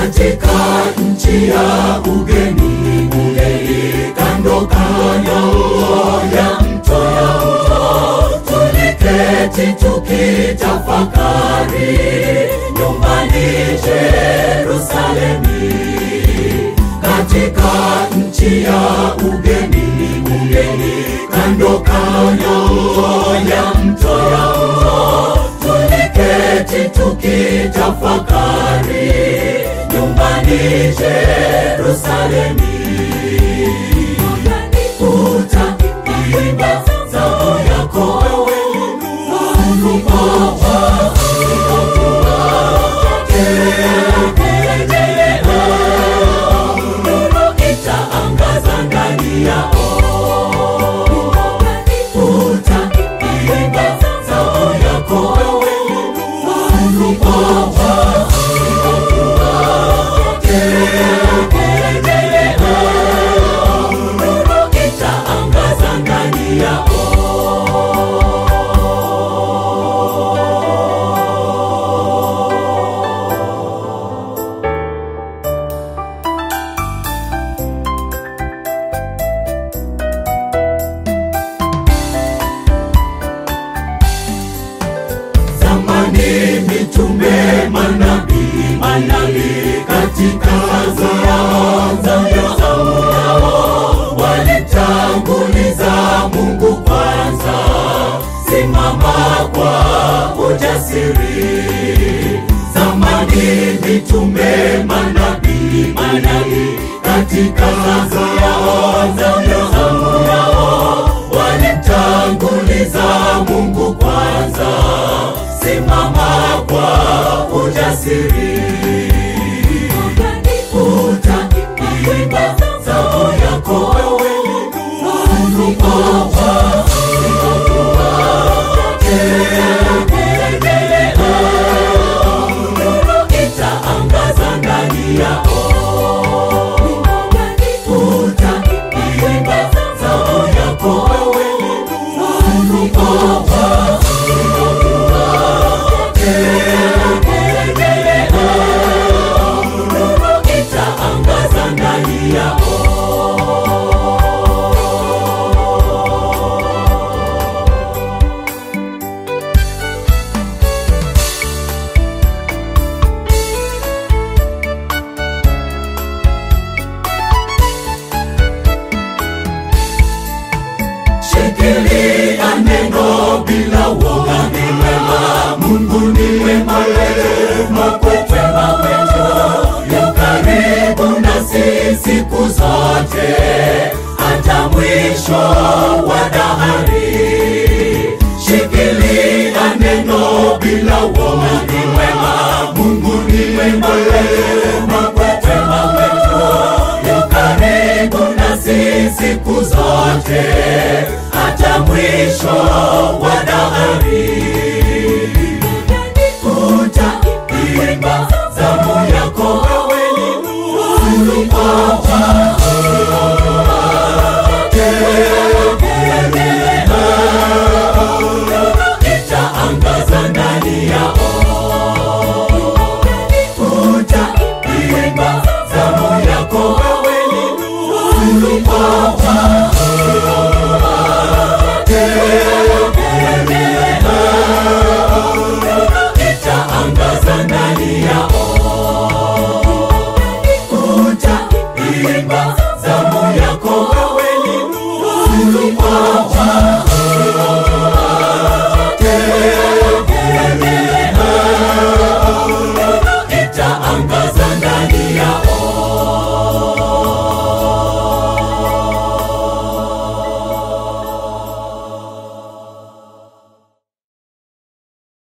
katika nchi ya ugeni, ugeni kando kando ya mto ya mto, tuliketi tukitafakari nyumbani Yerusalemi, katika nchi ya ugeni, ugeni kando kando ya mto ya mto, tuliketi tukitafakari nyumbani Yerusalemi. Utaimba zao yako wewe Mungu Baba, nuru itaangaza ndani yao. Utaimba zao yako wewe Mungu Baba, nuru itaangaza ndani yao. zamani mitume manabii manabii katika zao zao walitanguliza Mungu kwanza, simama kwa ujasiri. Zamani mitume manabii manabii katika zao zao walitanguliza Mungu kwanza, simama kwa ujasiri. Utaimba zao yako wewe Mungu Baba, nuru itaangaza ndani yao. Utaimba zao yako wewe Mungu Baba, nuru itaangaza ndani yao. Shikilia neno bila woga, ni wema. Mungu ni wema wetu, Mungu wema wetu, yu karibu nasi siku zote, hata mwisho wa dahari. Shikilia neno bila woga, ni wema. Mungu ni wema wetu, Mungu wema wetu, yu karibu nasi siku zote hata mwisho wa dahari.